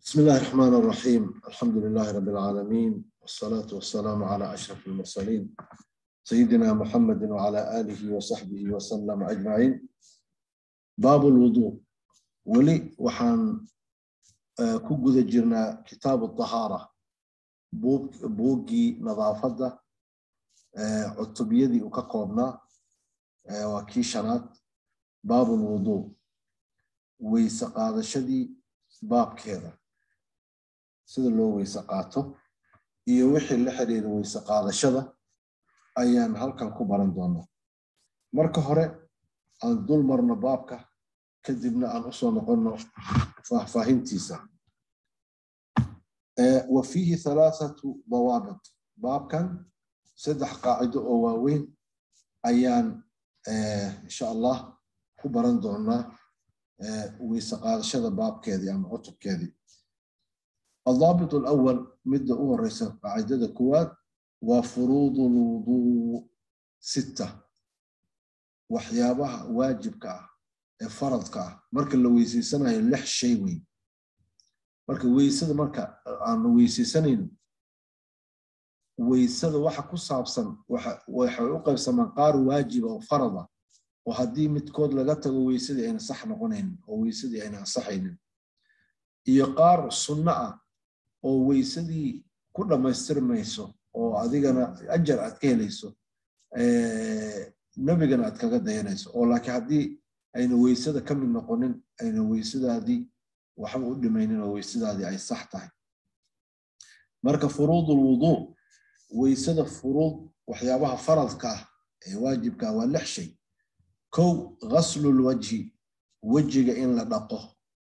بسم الله الرحمن الرحيم الحمد لله رب العالمين والصلاة والسلام على أشرف المرسلين سيدنا محمد وعلى آله وصحبه وسلم أجمعين باب الوضوء ولي وحان كوجد جرنا كتاب الطهارة بوجي نظافة عتبيدي وكقوبنا وكيشنات باب الوضوء ويسقاد شدي باب كذا sida loo weyse qaato iyo wixii la xiriira weyse qaadashada ayaan halkan ku baran doonaa marka hore aan dul marno baabka kadibna aan usoo noqonno faahfaahintiisa wa fiihi halaathatu dawaabit baabkan saddex qaacido oo waaweyn ayaan insha allah ku baran doonaa weyse qaadashada baabkeedii ama cutubkeedii الضابط الأول مدة أول رئيس قاعدة كواد وفروض الوضوء ستة وحيابها واجب كا فرض كا مركا لو ويسي سنة يلح شيء وين مركا ويسد مركا عن ويسي سنين ويسد وحا كصابسن وحا وحا يقف قار واجب أو فرضة وهدي متكود لغتا ويسد يعني صح نقونين ويسد يعني صحين يقار سنة oo weysadii ku dhammaystirmayso oo adigana ajar aad ka helayso nebigana aad kaga dayanayso oo laakiin haddii ayna weysada ka mid noqonin ayna weysadaadii waxba u dhimaynin oo weysadaadii ay sax tahay marka furuudul wuduu weysada furuud waxyaabaha faradka ah ee waajibka ah waa lix shay kow ghaslul wajhi wejiga in la dhaqo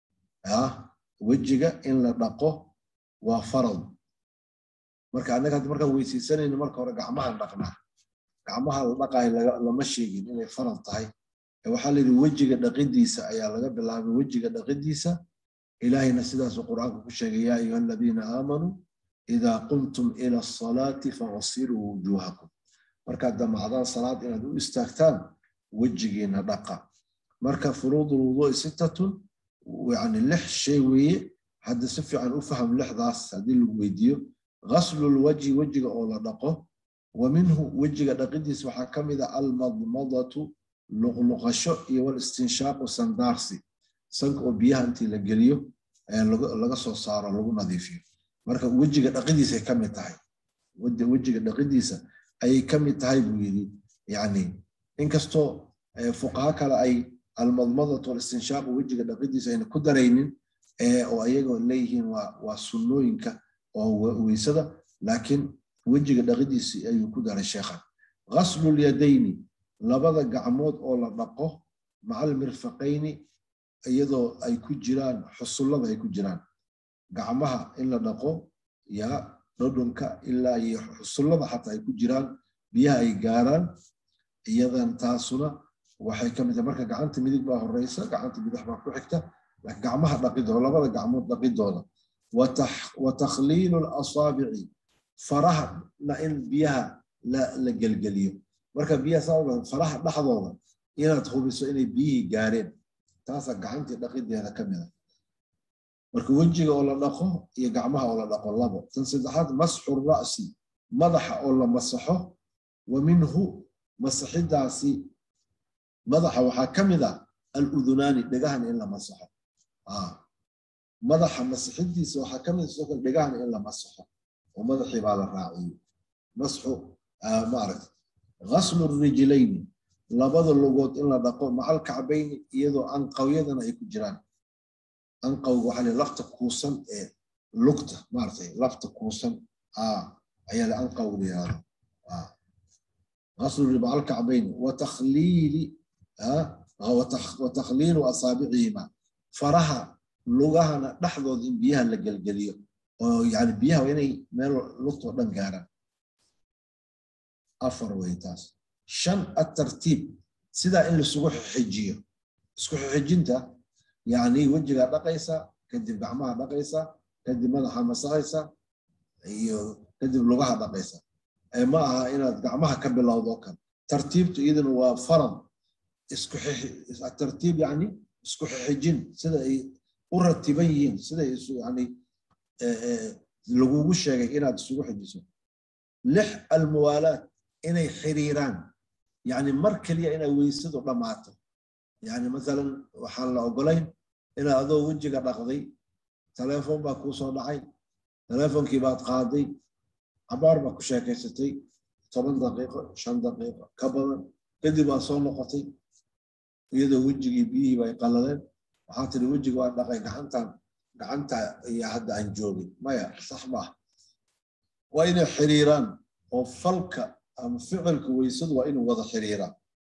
wejiga in la dhaqo waa farad marka annaga hadda markaan weysaysanayno marka hore gacmahan dhaqnaa gacmaha la dhaqaayo lama sheegin inay farad tahay waxaa la yidhi wejiga dhaqidiisa ayaa laga bilaabay wejiga dhaqidiisa ilaahayna sidaasuu qur'aanka ku sheegay yaa ayuha aladiina aamanuu idaa qumtum ila asalaati faghsiluu wujuuhakum markaad damacdaan salaad inaad u istaagtaan wejigiina dhaqa marka furuudu lwuduui sittatun yani lix shay weeye hadda si fiican u faham lixdaas haddii lagu weydiiyo ghaslulwajhi wejiga oo la dhaqo wa minhu wejiga dhaqidiisa waxaa ka mid a almadmadatu luqluqasho iyo walistinshaaqu sandaarsi sanka oo biyaha intii la geliyo laga soo saaro lagu nadiifiyo marka wejiga dhaqidiisa ay ka mid tahay wejiga dhaqidiisa ayay ka mid tahay buu yidhi yani inkastoo fuqaha kale ay almadmadatu walistinshaaqu wejiga dhaqidiisa ayna ku daraynin oo ayagoo leeyihiin waa sunnooyinka oo weysada laakiin wejiga dhaqidiisi ayuu ku daray sheekhan ghaslul-yadayni labada gacmood oo la dhaqo macal mirfaqayni iyadoo ay ku jiraan xusullada ay ku jiraan gacmaha in la dhaqo yaa dhodhonka ilaa iyo xusullada xataa ay ku jiraan biyaha ay gaaraan iyadan taasuna waxay ka mid tahay marka gacanta midig baa horeysa gacanta bidix baa ku xigta gacmaha dhaqidooda labada gacmood dhaqidooda wa takhliilu lasaabici farahana in biyaha la gelgeliyo marka biyaha saa faraha dhexdooda inaad hubiso inay biyihii gaareen taasaa gacantii dhaqideeda ka mida marka wejiga oo la dhaqo iyo gacmaha oo la dhaqo labo tan saddexaad masxu ra'si madaxa oo la masaxo wa minhu masaxidaasi madaxa waxaa ka mid a aludunaani dhegahan in la masaxo madaxa masixidiisa waxaa ka mid sidoo kale dhegahan in la masaxo oo madaxii baa la raaciyo masxu maaragta ghaslu rijlayni labada lugood in la dhaqo macal kacbayni iyadoo anqawyadana ay ku jiraan anqawga waxaa la lafta kuusan ee lugta maaragtay lafta kuusan ayaa la anqawga la yihahdo ghaslu macal kacbayni wa takhliili wa takhliilu asaabicihima faraha lugahana dhexdooda in biyaha la gelgeliyo oo yani biyaha waa inay meel lugtoo dhan gaaraan afar way taas shan atartiib sidaa in laisugu xijiyo isku xijinta yani wejigaa dhaqaysa kadib gacmaha dhaqaysa kadib madaxa masaxaysa iyo kadib lugaha dhaqaysa ma aha inaad gacmaha ka bilowdo kale tartiibtu iyaduna waa farad isku tartiib yani isku xijin sida ay u ratiban yihiin siday isu yani lagugu sheegay inaad isugu xijiso lix almuwaalaat inay xiriiraan yani mar keliya inay weysadu dhammaato yani masalan waxaan la ogolayn inaad adoo wejiga dhaqday teleefon baa kuu soo dhacay teleefonkii baad qaaday cabaar baa ku sheekaysatay toban daqiiqo shan daqiiqo ka badan kadib waad soo noqotay iyadoo wejigii biyihii bay qallaleen waxaa tiri wejiga waa dhaqay gacantan gacanta iyo hadda aan joogin maya sax maah waa inay xiriiraan oo falka ama ficilka weysadu waa inuu wada xiriiraan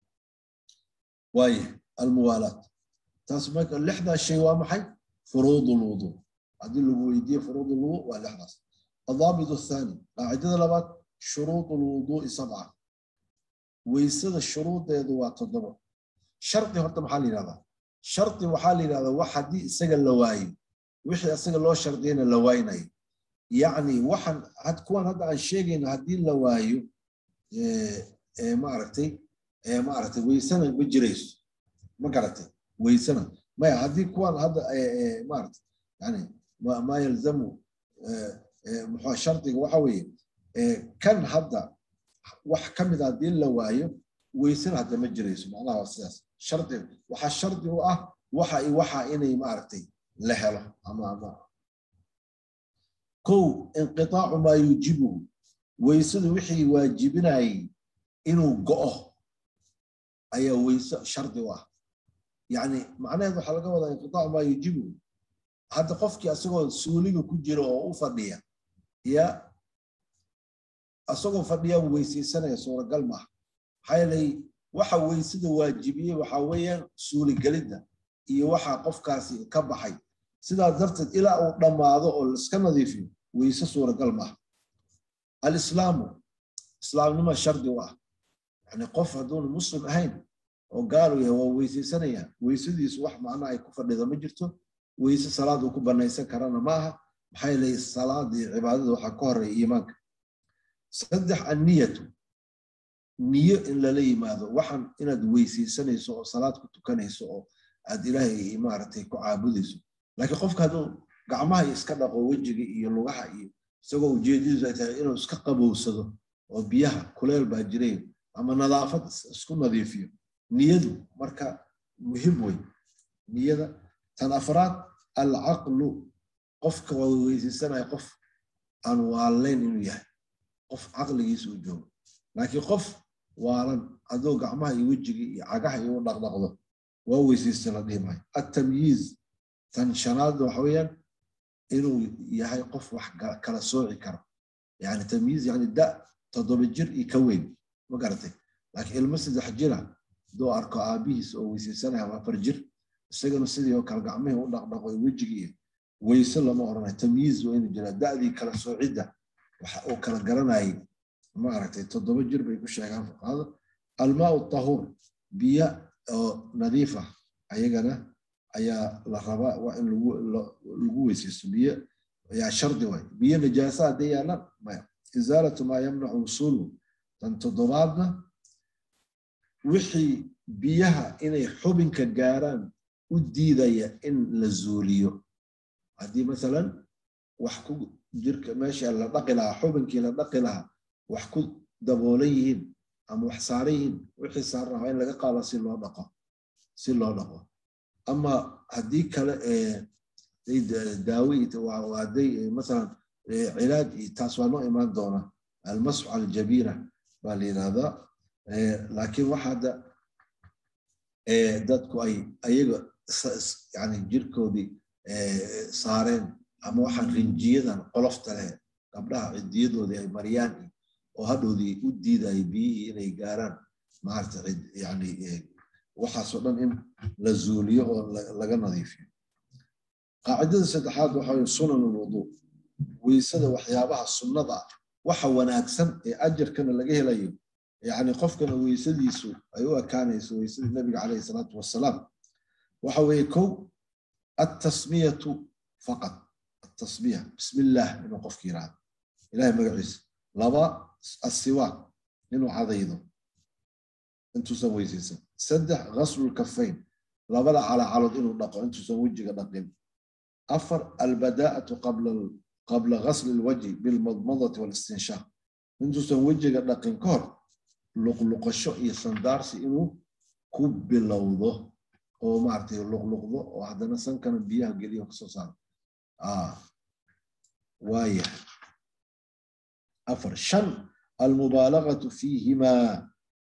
waaye almuwaalaat taas marka lixdaas shay waa maxay furuud lwudu haddii lagu weydiiye furuud lwudu waa lixdaas الضابط الثاني قاعدة لبات شروط الوضوء سبعة ويسد الشروط يدوا تضبط شرطي هرت محل هذا شرطي محل هذا واحد دي سجل لواي وحي سجل لو شرطين لوايني يعني واحد هتكون هذا عن شيء هدي لوايو إيه إيه ما عرفتي إيه ما عرفتي ويسنا بجريس ما قرأتي ويسنا ما هدي كون هذا إيه إيه ما عرفت يعني ما, ما يلزمه إيه muxuu shardiga waxa weeye kan hadda wax ka mid a haddii la waayo weysana hadda ma jirayso macnaha waa sidaas shardi waxaa shardi u ah waxa waxa inay maaragtay la helo ama ama kow inqitaacu maa yuujibuhu weysadu wixii waajibinayay inuu go'o ayaa weyse shardi u ah yani macnaheed waxaa laga wadaa inqitaacu maa yuujibuhu hadda qofkii asagoo suuliga ku jira oo u fadhiya ya asagoo fadhiya weysaysanaya suuragal maaha maxaa yeelay waxa weysada waajibiyey waxaa weeyaan suuligelidda iyo waxa qofkaasi ka baxay sidaas darteed ilaa uu dhammaado oo laiska nadiifiyo weyse suuragal maaha alislaamu islaamnima shardi u ah yani qof hadduuna muslim ahayn oo gaalu yahay waa weysaysanaya weysadiisu wax macna ay ku fadhida ma jirto weyse salaad uu ku banaysan karana ma aha maxaa yeelay salaada iyo cibaadada waxaa ka horeeya iimaanka saddex anniyatu niyo in lala yimaado waxaan inaad weysaysanayso oo salaad ku tukanayso oo aad ilaahay maaragtay ku caabudayso laakiin qofka hadduu gacmaha iska dhaqo wejiga iyo lugaha iyo isagoo ujeedadiisu ay tahay inuu iska qabowsado oo biyaha kuleel baa jiray ama nadaafad isku nadiifiyo niyadu marka muhim wey niyada tan afraad alcaqlu qofka waa weysaysanaya qof aan waalayn inuu yahay qof caqligiisa u joogo laakiin qof waalan adoo gacmaha iyo wejigii iyo cagaha iyo u dhaqdhaqdo waa weysaysta la dhihi maayo attamyiiz tan shanaadda waxa weeyaan inuu yahay qof wax kala sooci karo yani tamyiiz yani da toddoba jir iyo ka weyn ma garatay laakiin ilmo saddex jira hadduu arko aabihiis oo weysaysanaya ama afar jir isagana sidii oo kale gacmihii u dhaqdhaqo wejigii weyse lama oranayo tamyiiz waa inuu jiraa da'dii kala soocidda waxa uu kala garanayay ma aragtay toddoba jir bay ku sheegaan fuqahada almaau tahuur biyo oo nadiif ah ayagana ayaa la rabaa waa in lagu weysaysto biyo ayaa shardi waay biyo najaasa hadday yaalaan maya izaalatu maa yamnacu wusuulu tan toddobaadna wixii biyaha inay xubinka gaaraan u diidaya in la zuuliyo haddii masalan wax ku jirka meesha la dhaqi lahaa xubinkii la dhaqi lahaa wax ku daboolan yihiin ama wax saaran yihiin wixii saaran waa in laga qaada si loo dhaqo si loo dhaqo ama haddii kale daawi hadday masalan cilaaj taas waa noo imaan doona almasxu cala aljabiira baa la yidhahdaa laakiin waxa hadda dadku ay ayaga yani jirkoodii saareen ama waxaan rinjiyadan qolofta leh gabdhaha cidiyadoodii ay mariyaan oo hadhowdii u diidaya biyihii inay gaaraan maarata yani waxaasoo dhan in la zuuliyo oo laga nadiifiyo qaacidada saddexaad waxa weye sunan alwuduu weysada waxyaabaha sunnada ah waxa wanaagsan ee ajarkana laga helayo yani qofkana weysadiisu ay u ekaanayso weysadii nabiga caleyhi salaatu wasalaam waxa weeye kow التسمية فقط التصبيح بسم الله إنه قف كيران إلهي مقعيس لبا السواك إنه عضيضه انتو سوي سيسا سدح غسل الكفين لبا على عرض إنه نقع انتو سوي جيغا نقين أفر البداءة قبل qabla ghasli lwajhi bilmadmadati walistinshaaq intuusan wejiga dhaqin ka hor luqluqasho iyo sandaarsi inuu ku bilowdo oo maaragtay luqluqdo oo haddana sankana biyaha geliyo kasoo saaro waaya afar shan almubaalagatu fiihimaa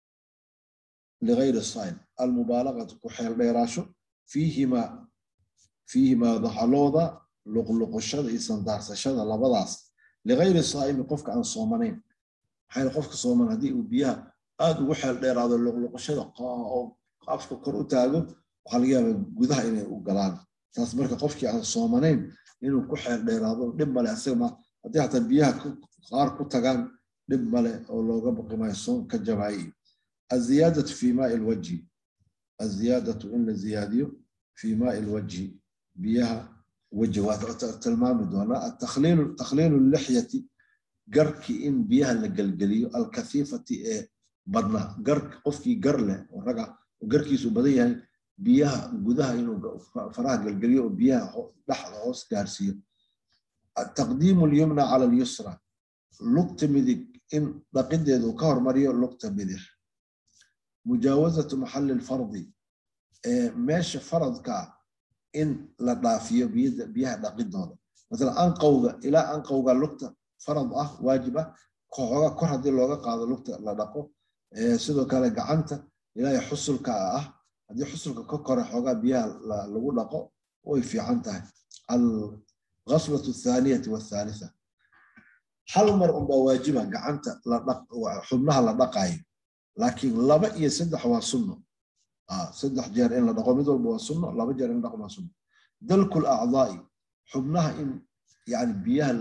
ligayri saim almubaalagatu ku xeel dheeraasho fiihimaa fiihimaa daxalooda luqluqashada iyo sandaarsashada labadaas ligayri saa'imi qofka aan soomanayn maxaa qofka sooman haddii uu biyaha aad ugu xeel dheeraado luqluqashada oo afka kor u taago waxaa laga yaabaa gudaha inay u galaan taas marka qofkii aan soomanayn inuu ku xeel dheeraado dhib male asagama haddii hataa biyaha qaar ku tagaan dhib male oo looga baqi maayo soon ka jabaayi aziyaadatu fi maai lwajhi aziyaadatu in la ziyaadiyo fi maai lwajhi biyaha weji waa tilmaami doonaa takhliilu lixyati garki in biyaha la gelgeliyo alkahiifati ee badnaa gar qofkii gar leh oo raga garkiisu badan yahay biyaha gudaha inuu faraha gelgeliyo oo biyaha dhexda hoos gaarsiiyo taqdiimu lyumna cala lyusra lugta midig in dhaqideedu ka hormariyo lugta bidix mujaawazatu maxali lfardi meesha faradka in la dhaafiyo biyaha dhaqidooda maala anqowga ilaa anqowga lugta farad ah waajib ah xoogaa kor haddii looga qaado lugta la dhaqo sidoo kale gacanta ilaa xusulka ah haddii xusulka ka kore xoogaa biyaha lagu dhaqo way fiican tahay alghaslatu athaaniyati wathalitha hal mar unbaa waajiba gacanta xubnaha la dhaqaayo laakiin laba iyo saddex waa sunno saddex jeer in la dhaqo mid walba waa sunno laba jeer in la dhaqo waa sunno dalku lacdaai xubnaha in yani biyaha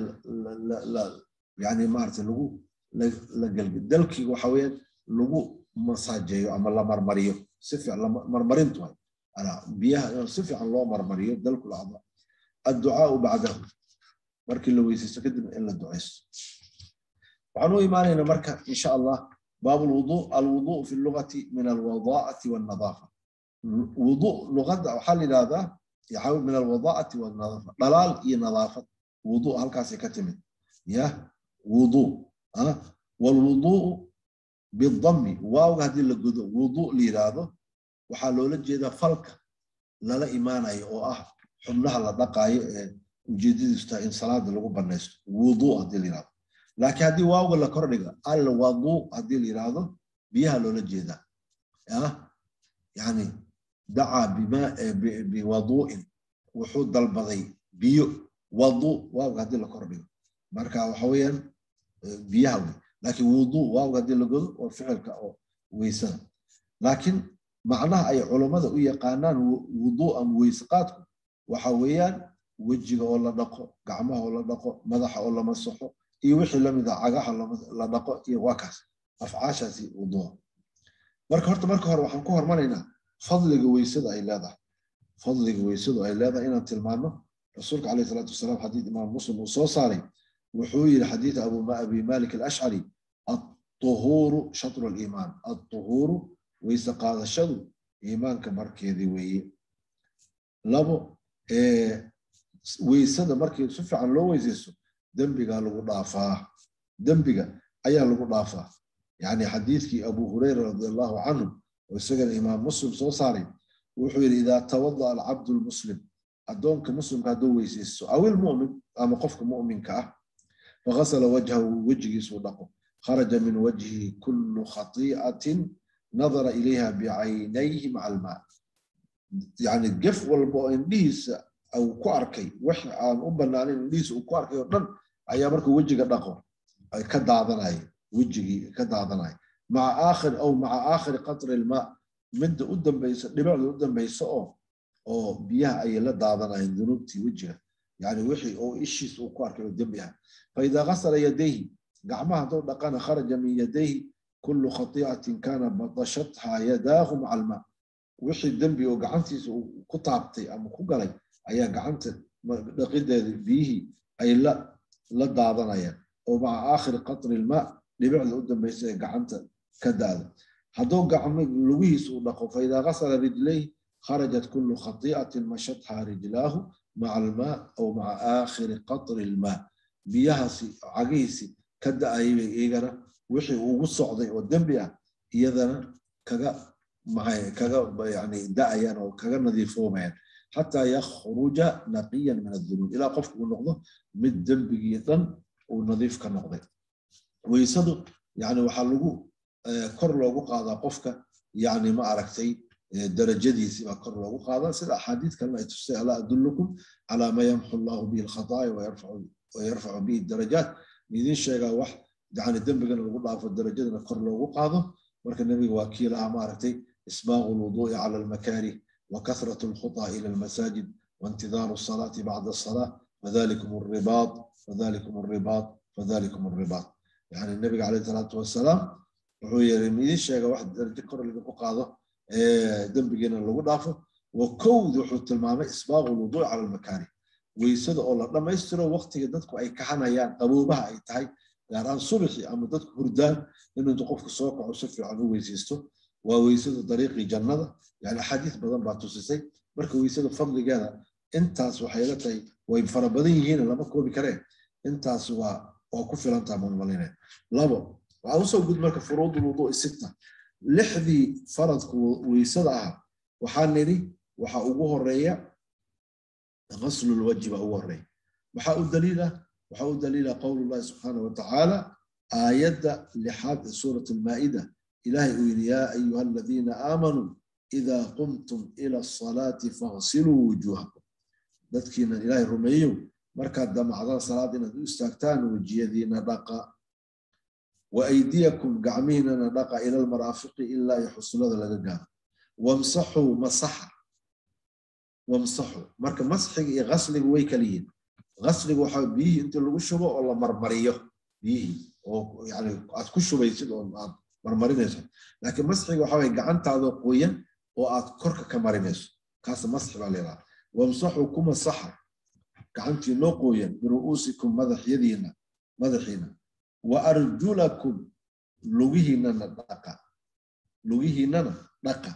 yani maarata lagu la gelge dalkiga waxa weeyaan lagu masaajeeyo ama la marmariyo si fiican marmarintu way biyaha si fiican loo marmariyo dalku lacdaa adducaau bacdahu markii la weysaysto kadib in la ducaysto waxaan u imaanaynaa marka insha allah باب الوضوء الوضوء في اللغة من الوضاءة والنظافة وضوء لغة وحل هذا يحاول من الوضاءة والنظافة ضلال هي نظافة وضوء هل كاسي كتمت يا وضوء ها أه؟ والوضوء بالضم واو هذه اللي وضوء لي هذا وحلو لجيدا فلك لا لا إيمان أي أو أه حملها لدقاي وجديد إن صلاة لغو بنيست وضوء هذه اللي هذا laakiin haddii waawga la kordhigo alwadu haddii la yidhaahdo biyaha loola jeedaa yani dacaa biwaduu'in wuxuu dalbaday biyo wadu waawga haddii la kordhigo marka waxa weeyaan biyaha wey laakiin wudu waawga haddii la godo waa ficilka oo weysada laakiin macnaha ay culummada u yaqaanaan wudu ama weysaqaadku waxa weeyaan wejiga oo la dhaqo gacmaha oo la dhaqo madaxa oo la masaxo iyo wixii lamid ah cagaha la dhaqo iyo waa kaas afcaashaasi wuduuca marka horta marka hore waxaan ku hormaraynaa fadliga weysada ay leedahay fadliga weysadu ay leedahay inaan tilmaano rasuulka calayhi salaatu wasalaam xadiid imaam muslim uu soo saaray wuxuu yidhi xadiid abi malik alashcari aطuhuuru shatru aliimaan aطuhuuru weyse qaadashadu iimaanka markeedii weeye labo weysada markii si fiican loo weysaysto dembigaa lagu dhaafaa dembiga ayaa lagu dhaafaa yani xadiidkii abu hureyra radi allahu canhu oo isagana imaam muslim soo saaray wuxuu yidhi idaa tawada'a alcabdu lmuslim addoonka muslimka hadduu weysaysto aw ilmu'min ama qofka mu'minka ah faghasala wajhahu wejigiisuu dhaqo kharaja min wajhihi kullu khati'atin nadara ilayha bicaynayhi maca almaa yani gef walba oo indhihiisa uu ku arkay wax aan u banaanin indhihiisa uu ku arkay oo dhan ayaa markuu wejiga dhaqo ka daadanaya wejigii ka daadanaya maca aakhir aw maca aakhiri qatri ilmaa midda u dambaysa dhibicda u dambaysa oo oo biyaha ayay la daadanayeen dunuubtii wejiga yani wixii oo ishiis uu ku arkay oo dembi ah faidaa gasala yadayhi gacmaha hadduu dhaqana kharaja min yadayhi kullu khatiicatin kana batashatha yadaahu maca almaa wixii dembi oo gacantiisa uu ku taabtay ama ku galay ayaa gacanta dhaqideeda biyihii ay la la daadanayaan oo maca aakhiri qatri ilmaa dhibicda u dambaysa ee gacanta ka daada hadduu gacmo lugihiisa uu dhaqo faidaa gasala rijlayhi kharajat kullu khatiicatin mashatha rijlaahu maca almaa aw maca aakhiri qatri ilmaa biyahaasi cagihiisi ka da-ayay bay iyagana wixii ugu socday oo dembi ah iyadana kaga maxay kaga yani da-ayaan oo kaga nadiifoomayaan xataa yakhruja naqiyan min adunuub ilaa qofka uu noqdo mid dembigii dhan uu nadiif ka noqday weysadu yani waxaa lagu kor loogu qaadaa qofka yani ma aragtay darajadiisii baa kor loogu qaadaa sida axaadiid kalena ay tusay alaa adullukum calaa ma yamxu allahu bihi alkhataaya wayarfacu bihi darajaat idin sheegaa wax yani dembigana lagu dhaafo darajadana kor loogu qaado marka nebiga waa kii lahaa maaragtay isbaaqu lwuduui cala almakaarih وكثرة الخطى إلى المساجد وانتظار الصلاة بعد الصلاة فذلكم الرباط فذلكم الرباط فذلكم الرباط يعني النبي عليه الصلاة والسلام wuxuu yiri midin sheega wax darajo kor lagu qaado dembigeena lagu dhaafo wa kowd wuxuu tilmaamay isbaaqu lwuduuc cala almakaari weysada oo la dhammaystiro waqtiga dadku ay kaxanayaan qaboobaha ay tahay gaar ahaan subaxi ama dadku hurdaan inuu intu qofku soo kaco si fiican u weysaysto waa weysada dariiqii jannada yani axaadiis badan baa tusisay marka weysada fadligeeda intaas waxay la tahay way fara badan yihiin lama koobi kareen intaas waa waa ku filan taha malmalinaya labo waxaa usoo gud marka furuud lwuduui sita lixdii faradku weysada ah waxaa nidhi waxaa ugu horeeya غسل الوجه بقى هو waxaa u daliila waxaa u daliila qowl llahi subxaanahu watacaala aayadda lixaad ee suurat almaa'ida ilahay uu yidhi yaa ayuha aladiina aamanuu idaa qumtum ila asalaati faghsiluu wujuuhakum dadkiinan ilaahay rumeeyow markaad damacdaan salaad inaad u istaagtaan wejiyadiina dhaqa wa aydiyakum gacmihiinana dhaqa ila almaraafiqi ilaa iyo xusulada laga gaaro wamsaxuu masaxa wamsaxu marka masxiga iyo gasliga way kala yihiin gasliga waxaa biyihii inta lagu shubo oo la marmariyo biyihii oo yani aad ku shubaysid oo aad marmarinayso laakiin masxiga waxaa waye gacantaadoo qoyan oo aad korka ka marinayso kaas masxi baa layidhaha wamsaxu ku masaxa gacantii noo qoyan biru'uusikum madaxyadiina madaxiina wa arjulakum lugihiinana dhaqa lugihiinana dhaqa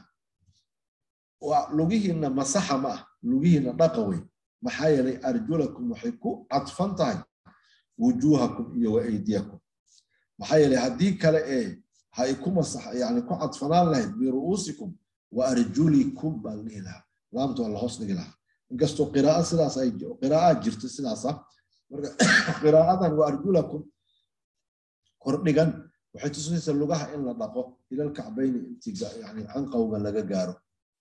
lugihiina masaxa ma ah lugihiina dhaqa wey maxaa yeelay arjulakum waxay ku cadfan tahay wujuuhakum iyo wa aydiyakum maxaa yeelay haddii kale ee hay ku masax yani ku cadfanaan lahayd biru'uusikum wa arjulikum baa la dhihi lahaa laamta waa la hoos dhigi lahaa inkastoo qiraaa sidaas ay qiraa'aa jirto sidaasa marka qiraa'adan wa arjulakum kordhigan waxay tusinaysaa lugaha in la dhaqo ilal kacbayni intii yani canqawga laga gaaro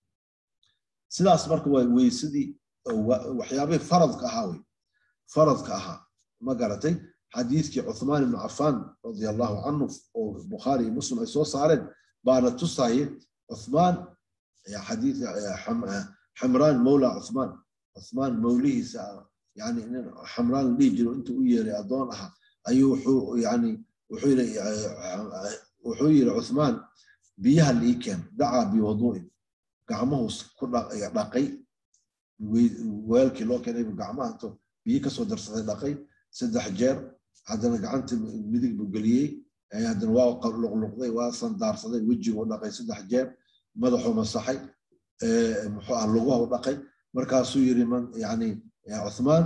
sidaas marka waa weysadii waxyaabihii faradka ahaa wey faradka ahaa ma garatay xadiidkii cuthmaan ibnu cafaan radia allahu canhu oo bukhaari iyo muslim ay soo saareen baana tusaye cuthmaan xadiid xamraan mawla cuthmaan cuthmaan mawlihiisa yani nin xamraan la dhihi jiro intuu u yeeray addoon aha ayuu wuxuu yani wuxuu yiri cuthmaan biyaha lii keen dacaa biwaduu'in gacmuhu ku dhaqay weelkii loo keenay buu gacmaha intuu biyo kasoo darsaday dhaqay saddex jeer haddana gacanta midig buu geliyey haddana waa luqluqday waa sandaarsaday wejiguu dhaqay saddex jeer madaxuu masaxay muxuu ah luguhu dhaqay markaasuu yiri man yani cuthmaan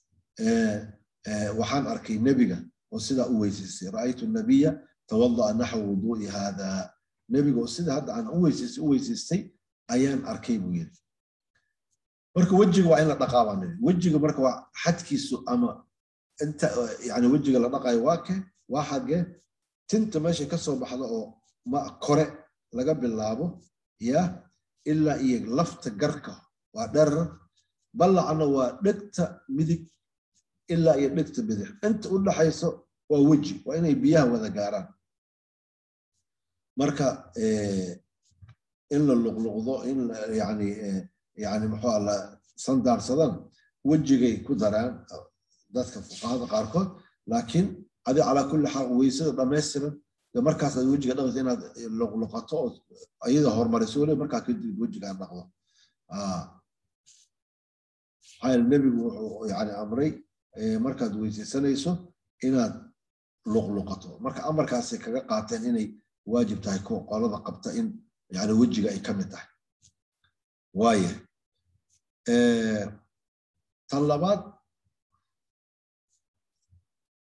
waxaan arkay nebiga oo sidaa u weysaystay ra'aytu nabiya tawada'a naxwa wuduu'i hada nebiga oo sida hadda aan u weysaystay u weysaystay ayaan arkay buu yiri marka wejiga waa in la dhaqaa baan niri wejiga marka waa xadkiisu ama inta yani wejiga la dhaqayo waa ke waa xagee tinta meesha ka soo baxda oo ma kore laga bilaabo ya ilaa iyo lafta garka waa dherer ballacna waa dhegta midig ilaa iyo dhegta bidix inta u dhaxayso waa weji waa inay biyaha wada gaaraan marka in la luqluqdo in yani yani muxuu alla sandaarsadan wejigay ku daraan dadka fuqahada qaarkood laakiin adi calaa kulli xaal weysada dhammaystiran de markaas aad wejiga dhaqaysa inaad luqluqato oo iyada horumariso weli markaa kadib wejiga aad dhaqdo maxaa yeele nebigu wuxuu yani amray markaad weysaysanayso inaad luqluqato marka amarkaasay kaga qaateen inay waajib tahay kuwa qolada qabta in yani wejiga ay ka mid tahay waaye tan labaad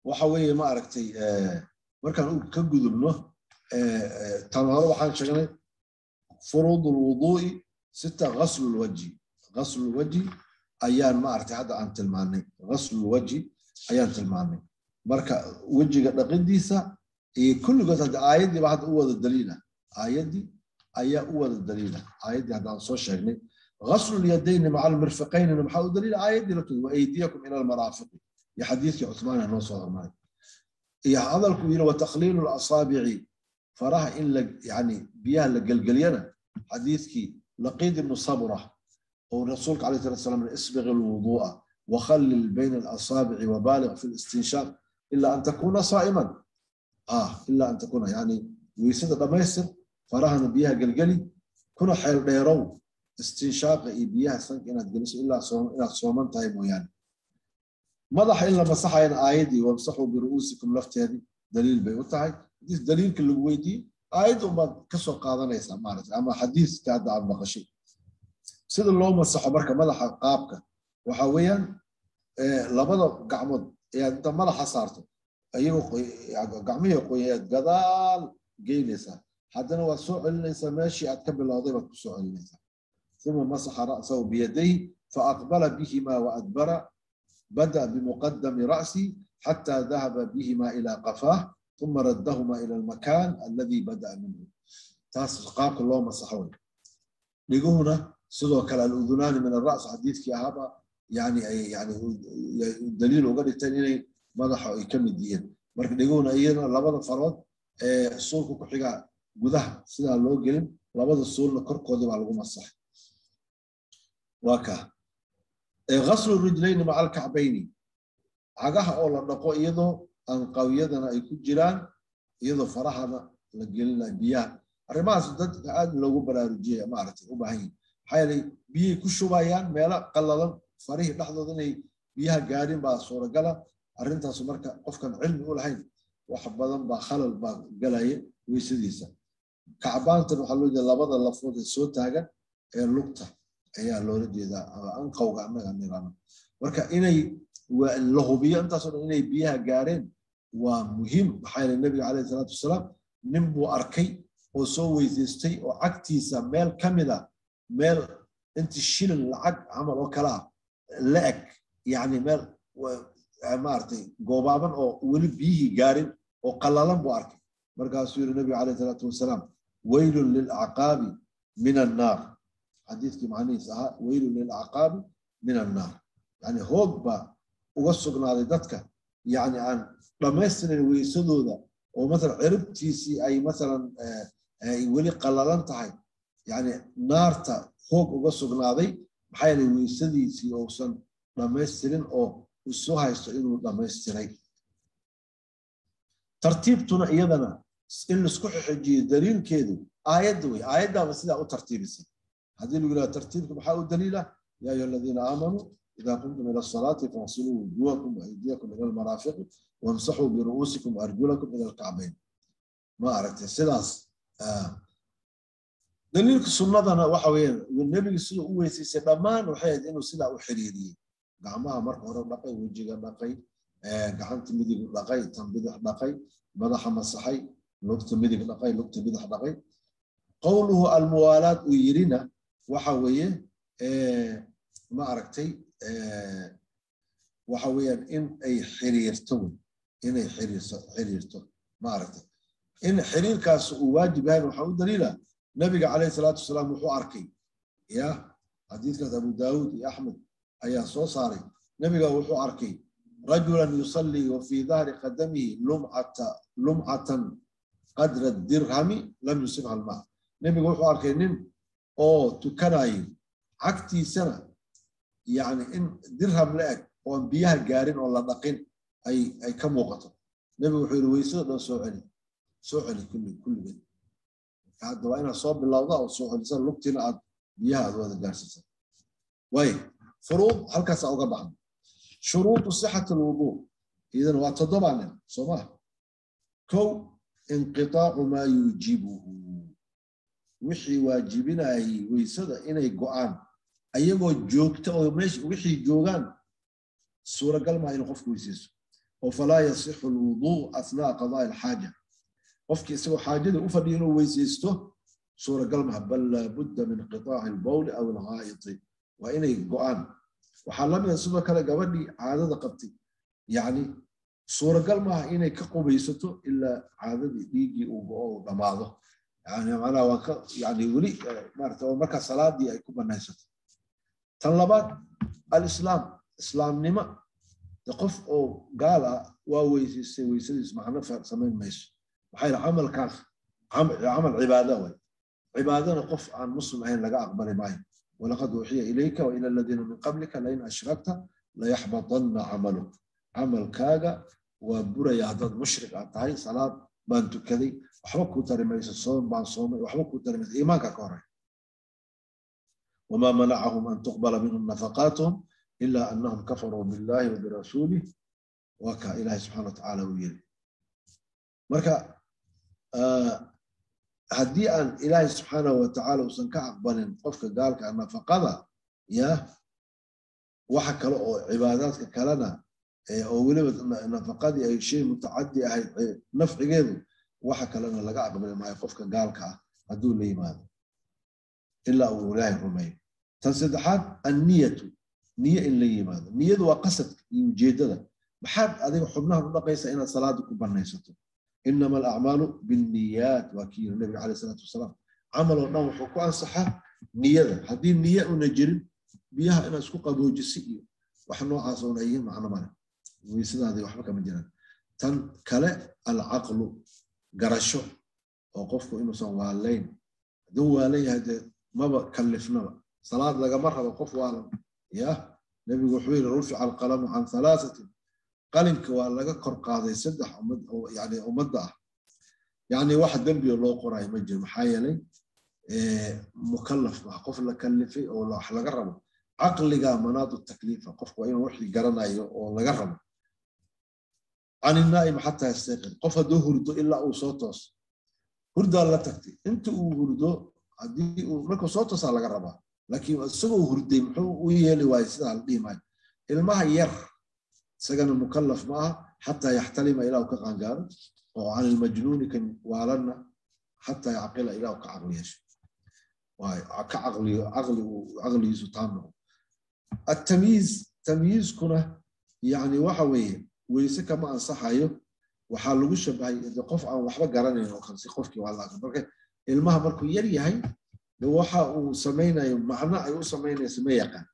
waxa weeye ma aragtay markaan ka gudubno tan hore waxaan sheegnay furuud lwuduu'i sita ghaslu lwajhi ghaslu lwajhi ayaan ma aragtay hadda aan tilmaanay ghaslu lwajhi ayaan tilmaanay marka wejiga dhaqidiisa iyo kulligood hadda aayaddiiba hadda u wada daliila aayaddii ayaa u wada daliila aayaddii haddaan soo sheegnay غسل اليدين مع المرفقين محاو دليل آية دي وأيديكم إلى المرافق يا حديث عثمان هنو صغر مالي يا هذا الكبير وتقليل الأصابع فراها إن يعني بيها لقلقلينا حديثك لقيد بن صبرة ورسولك عليه الصلاة والسلام اسبغ الوضوء وخلل بين الأصابع وبالغ في الاستنشاق إلا أن تكون صائما آه إلا أن تكون يعني ويسد دميسر فراها بيها قلقلي كنا حيل ديرو استنشاق iyo biyaha sanka inaad geliso ilaa inaad sooman tahay mooyaane madaxa in la masaxayana aayaddii wamsaxuu biru'uusikum lafteedii daliil bay u tahay hadii daliilka lagu weydiiyey aayadda unbaad ka soo qaadanaysaa maaragtay ama xadiiska hadda aad maqashay sida loo masaxo marka madaxa qaabka waxa weeyaan labada gacmood ayaad inta madaxa saarto ayagoo gacmihii qoyaad gadaal geynaysaa haddana waad soo celinaysaa meeshii aad ka bilowday baad ku soo celinaysaa ثم مسح رأسه بيديه فأقبل بهما وأدبر بدأ بمقدم رأسي حتى ذهب بهما إلى قفاه ثم ردهما إلى المكان الذي بدأ منه تاس قاك الله مسحون لقونا سدوا كلا الأذنان من الرأس حديث في هذا يعني يعني دليل وقال التاني ماذا يكمل الدين مرك لقونا أيضا لبض فرود الصور كحجة جذها سيدا لو قلم لبض الصور لكركود على الغم الصح وكا غسل الرجلين مع الكعبين عقها أولا نقو إيضو أن قويدنا يكون جيران إيضو فرحنا لقلنا بياه arrimahaas dadka aad loogu baraarujiyaya maaragtay u baahan yihin maxaa yeelay biyay ku shubayaan meelo qallalan farihii dhexdooda inay biyaha gaadhin baa suuragala arrintaasu marka qofkan cilmi u lahayn wax badan baa khalal baa galaya weysadiisa kacbaantan waxaa loo jeeda labada lafood ee soo taagan ee lugta ayaa loola jeedaa anqowga annaga nirano marka inay la hubiyo intaasoo dhan inay biyaha gaareen waa muhiim maxaa yeelay nabiga caleyhi salaatu wasalaam nin buu arkay oo soo weysaystay oo cagtiisa meel ka mida meel inti shilin lacag camal oo kale ah la eg yacni meel maaragtay goobaaban oo weli biyihii gaarin oo qallalan buu arkay markaasuu yidhi nabiga caleyhi salaatu wasalaam weylun lilacqaabi min annaar xadiiskii macnihiis ahaa weylun lilacqaabi min annaar yani hoog baa uga sugnaaday dadka yani aan dhammaystirin weysadooda oo masalan ciribtiisii ay masalan ay weli qallalan tahay yani naarta hoog uga sugnaaday maxaa yeelay weysadiisii uusan dhammaystirin oo isu haysto inuu dhammaystiray tartiibtuna iyadana in laisku xixijiyo daliilkeedu aayadda wey aayaddaaba sidaa u tartiibisay haddii lagu yidhaha tartiibka maxaa u daliila yaa ayuha aladiina aamanuu إذا قمتم إلى الصلاة فاغسلوا وجوهكم وأيديكم إلى المرافق وامسحوا برؤوسكم وأرجلكم إلى الكعبين ما أردت سلاس آه. دليلك سنة وحوين والنبي صلى الله عليه وسلم دمان وحيد إنه سلا وحريري قعمها مرة هرب لقي وجهها لقي قعمت مدي لقي تنبدح لقي بدح مسحي لقت مدي لقي لقت بدح لقي قوله الموالاة ويرنا وحويه آه ما أركتي waxa weeyaan in ay xiriirto inay xiriirto maaragtay in xiriirkaas uu waajib yahay waxaa u daliila nabiga calayhi salaatu wasalaam wuxuu arkay ya xadiidkaas abu daawud iyo axmed ayaa soo saaray nabiga wuxuu arkay rajulan yusallii wa fii dahri qadamihi lumcata lumcatan qadra dirhami lam yusibha almaa nabiga wuxuu arkay nin oo tukanayo cagtiisana يعني إن درهم لأك وأن بيها جارين ولا دقين أي أي كم وقت نبي وحير ويسو ده سوعلي سوعلي كل كل بيت هذا وين صوب بالله وسوعلي صار لقتنا عاد بيها هذا جالس وي فروض هل كاس أو بعض شروط صحة الوضوء إذا وتضمن صباح كو انقطاع ما يجيبه وحي واجبنا ويسد إنه قعان ayagoo joogta oo meesha wixii joogaan suuragal maa inuu qofku weysayso oo falaa yasixu alwuduu athnaa qadaai alxaaja qofkii isagoo xaajada u fadhiya inuu weysaysto suuragal maha bal laabudda min qitaaci albowli aw alghaa'iti waa inay go'aan waxaa la mida sidoo kale gabadhii caadada qabtay yacni suuragal maaha inay ka qubaysato ilaa caadadii dhiiggii uu go'o uu dhammaado yani macnaha waa ka yani weli maarata oo markaa salaadii ay ku banaysato tan labaad alislaam islaamnimo de qof oo gaal ah waa weysaystay weysadiis macno samayn mayso maxaa yidhi camalkaas camal cibaada way cibaadana qof aan muslim ahayn laga aqbali maayo walaqad uuxiya ilayka wa ila aladiina min qablika lain ashrakta layaxbatanna camaluk camalkaaga waa buraya haddaad mushrik aad tahay salaad baan tukaday waxba kuu tari mayso soom baan soomay waxba kuu tari mayso iimaanka ka horey وما منعهم أن تقبل منهم نفقاتهم إلا أنهم كفروا بالله وبرسوله وكا إله سبحانه وتعالى ويلي مركا آه هدي أن إله سبحانه وتعالى وسنك أقبل قفك قالك أن نفقضى يا وحكى عباداتك كلنا أو ولبت نفقدي أي شيء متعدي أي نفع غيره وحكى لنا لقى قبل ما يقفك قالك هدول لي ماذا ilaa uu ilaahay rumeeyo tan saddexaad anniyatu niyo in la yimaado niyadu waa qasadka iyo ujeeddada maxaad adiga xubnahan u dhaqaysaa inaad salaada ku banaysato inama alacmaalu binniyaat waa kii yiri nabiga caleyh salaatu wasalaam camal oo dhan wuxuu ku ansaxaa niyada haddii niyo una jirin biyaha inaad isku qaboojisi iyo wax noocaas oona yihiin macno male weysadaadii waxba kama jiraan tan kale alcaqlu garasho oo qofku inuusan waalayn hadduu waalan yahay dee maba kallifnaba salaad lagama rabo qof waalan ya nebigu wuxuu yidhi rufica alqalamu can halaasatin qalinka waa laga kor qaaday saddex yani ummadda ah yani wax dembiga loo qorayo ma jiro maxaa yeelay mukallaf ah qof la kallifay oo wax laga rabo caqliga manaadu takliifa qofku waa inuu wixii garanayo oo laga rabo can inaa'im xataa yastayqid qof hadduu hurdo ilaa uu soo tooso hurdaa la tagtay inta uu hurdo haddii uu markuu soo toosaa laga rabaa laakiin isagoo hurday muxuu u yeeli waayo sidaa la dhihi maayo ilmaha yar isagana mukallaf ma aha xataa yaxtalima ilaa uu ka qaangaaro oo can ilmajnuuni kan waalanna xataa yacqila ilaa uu ka caqli yeesho ka caqliyo caqligu caqligiisu taam noqo التمييز تمييزكنا يعني waxa weeye weyse kama ansaxayo waxaa lagu shabahay qof aan waxba garanayn oo kalsi qofkii waa laaka marka ilmaha markuu yar yahay de waxa uu samaynayo macno ay u samaynayso ma yaqaan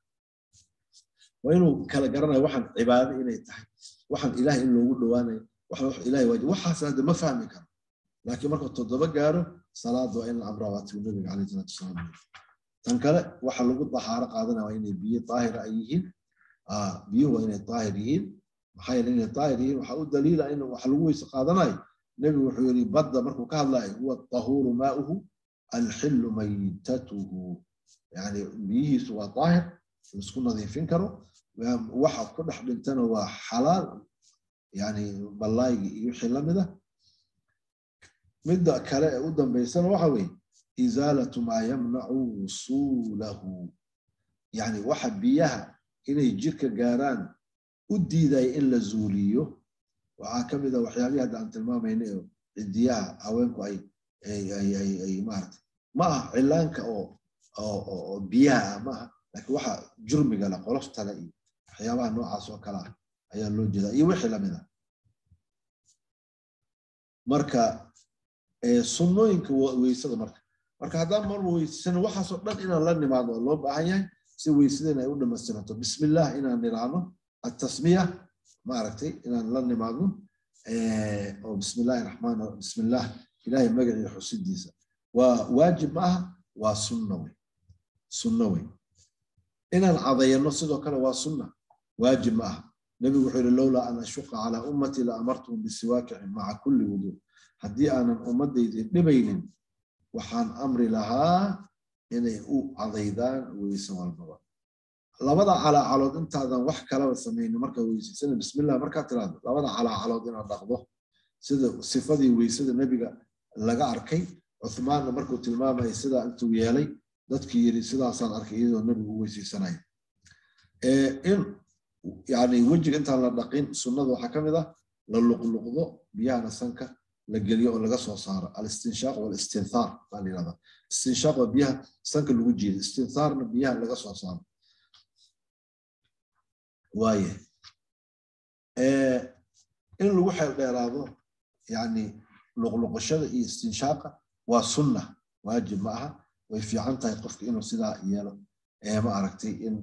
waa inuu kala garanayo waxaan cibaado inay tahay waxaan ilaah in loogu dhowaanayo ilahay waajib waxaas hadda ma fahmi karo laakiin markuu toddoba gaaro salaad waa in la amraa waatiu nabiga caleyh salaatu wasalaam tan kale waxa lagu dahaaro qaadanaya waa inay biyo daahira ay yihiin biyuhu waa inay daahir yihiin maxaa yeele inay daahir yihiin waxaa u daliila in wax lagu weyse qaadanayo nebigu wuxuu yidhi badda markuu ka hadlayo huwa tahuuru maauhu alxillu maytatuhu yani biyihiisu waa daahir laisku nadiifin karo waxa ku dhex dhintana waa xalaal yani ballaygi iyo wixii lamida midda kale ee u dambaysana waxa weeye izaalatu maa yamnacu wusuulahu yani waxa biyaha inay jirka gaaraan u diidaya in la zuuliyo waxaa ka mid a waxyaabihii hadda aan tilmaamayna oo cidiyaha haweenku ay ay maarata ma aha cilaanka oo oo biyaha ah ma aha laakiin waxa jurmiga le qoloftale iyo waxyaabaha noocaas oo kale ah ayaa loo jeedaa iyo wixii lamid ah marka sunnooyinka weysada marka marka haddaan mar weysano waxaasoo dhan inaan la nimaado oo loo baahan yahay si weysadeen ay u dhamaystiranto bismillah inaan niraano التسمية ما عرفتي إن لن نماذو أو بسم الله الرحمن الرحيم بسم الله إلهي مقعي حسين ديسا وواجب معها وسنوي سنوي إن العضي النص كان وسنة واجب معها نبي وحير لولا أن أشق على أمتي لأمرتهم بالسواك مع كل وضوء هدي أنا أمتي نبين وحان أمري لها إني أو عضيدان ويسوى البابا labada calaacalood intaadan wax kalaba samaynin markaa weysaysana bismillah markaa tiraahdo labada calaacalood inaad dhaqdo sida sifadii weysada nebiga laga arkay cuthmaanna markuu tilmaamaya sidaa intuu yeelay dadkii yiri sidaasaan arkay iyadoo nebigu u weysaysanaya in yani wejiga intaan la dhaqin sunnada waxaa ka mid ah la luqluqdo biyahana sanka la geliyo oo laga soo saaro alistinshaaq walistinthar baa la yihahdaa istinshaaq waa biyaha sanka lagu jiido istinthaarna biyaha laga soo saaro waaye in lagu xeel dheeraado yani luqluqashada iyo istinshaaqa waa sunna waajib ma aha way fiican tahay qofka inuu sidaa yeelo ma aragtay in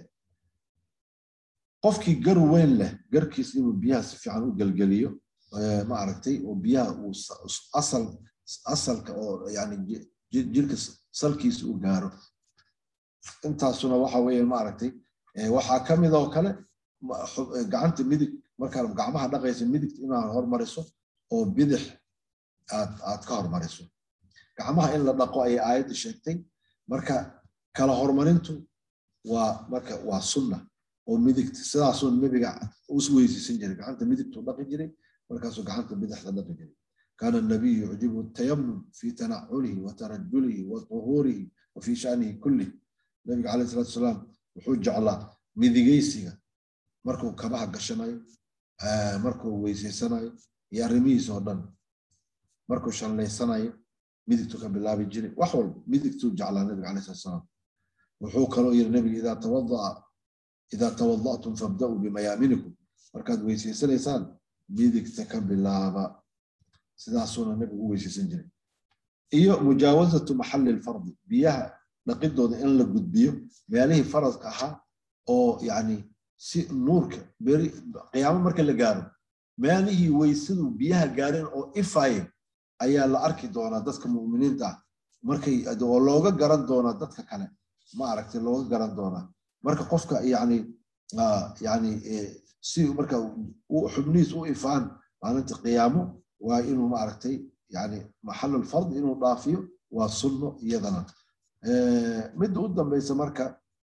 qofkii gar weyn leh garkiis inuu biyaha si fiican u gelgeliyo ma aragtay oo biyaha uu asal asalka oo yani jirka salkiisa u gaaro intaasuna waxa weeye ma aragtay waxaa ka mid oo kale gacanta midig markaad gacmaha dhaqaysa midigta inaad hormariso oo bidix aad aad ka hormariso gacmaha in la dhaqo ayay aayadda sheegtay marka kala hormarintu waa marka waa sunna oo midigta sidaasuu nebiga us weysiisan jiray gacanta midigtuu dhaqi jiray markaasuu gacanta bidixda dhaqi jiray kaana nabiyu yucjibu tayamum fi tanaculihi wa tarajulihi wa tuhuurihi wa fi shanihi kullih nabiga calayhi salatu wasalaam wuxuu jeclaa midigaysiga markuu kabaha gashanayo markuu weysaysanayo iyo arrimihiisa oo dhan markuu shallaysanayo midigtuu ka bilaabi jiray wax walba midigtuu jeclaa nabiga calayhi salatu wasalaam wuxuu kaloo yiri nabiga idaa tawadaa idaa tawada'tum fabda'uu bimayaaminikum markaad weysaysanaysaan midigta ka bilaaba sidaasuuna nabigu u weysaysan jiray iyo mujaawazatu maxalli lfardi biyaha dhaqidooda in la gudbiyo meelihii faradka ahaa oo yani si nuurka beri qiyaamo marka la gaaro meelihii weysadu biyaha gaareen oo ifaye ayaa la arki doonaa dadka mu'miniinta ah markay oo looga garan doonaa dadka kale ma aragtay looga garan doonaa marka qofka yani yani si marka xubnihiis u ifaan maalinta qiyaamo waa inuu ma aragtay yani maxalul fard inuu dhaafiyo waa sunno iyadana midda u dambaysa marka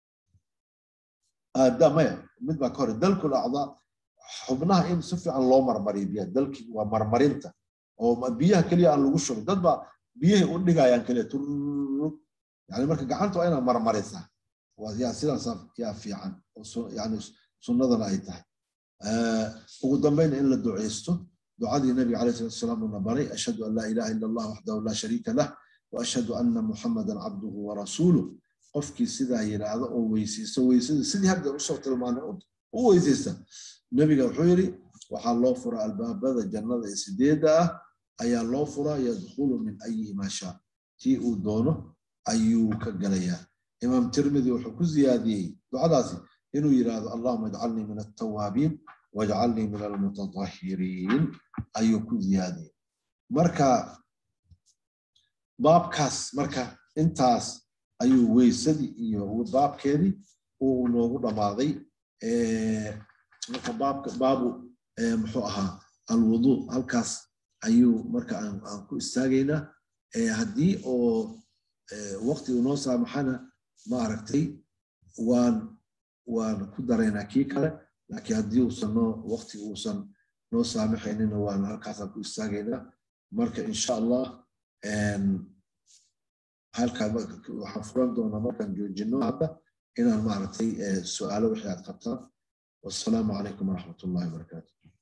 maya mid baa ka hore dalkul acdaa xubnaha in si fiican loo marmariyo biyaha dalki waa marmarinta oo biyaha keliya aan lagu shubin dad baa biyahay u dhigayaan keliya turrug yani marka gacanta waa inaad marmarisaa yaa sidaas yaa fiican yani sunnadana ay tahay ugu dambayna in la duceysto ducadii nabiga alayh salatu wasalaam uuna baray ashhadu an laa ilaha ila allah waxdahu laa shariika lah waashhadu anna muxamadan cabduhu warasuuluh qofkii sidaa yidhaahdo oo weysaysto weysada sidii hadda usoo tilmaanay u weysaysta nebiga wuxuu yidhi waxaa loo furaa albaabada jannada ee sideedda ah ayaa loo furaa yadkhulu min ayihi maa shaa tii uu doono ayuu ka galayaa imaam tirmidi wuxuu ku ziyaadiyey ducadaasi inuu yidhaahdo allahuma ijcalnii min altawaabiin wajcalnii min almutatahiriin ayuu ku ziyaadiyey marka baabkaas marka intaas ayuu weysadii iyo baabkeedii uu noogu dhammaaday marka baabka baabu muxuu ahaa alwuduu halkaas ayuu marka aan ku istaagaynaa haddii oo waqti uu noo saamaxana ma aragtay waan waan ku daraynaa kii kale laakiin haddii uusan noo waqti uusan noo saamaxaynina waan halkaasaan ku istaagaynaa marka insha allah halkaa waxaan furan doonaa markaan joojino hadda inaan maaragtay su-aalo wixii aad qabtaan wassalaamu calaykum waraxmat ullahi wabarakaatu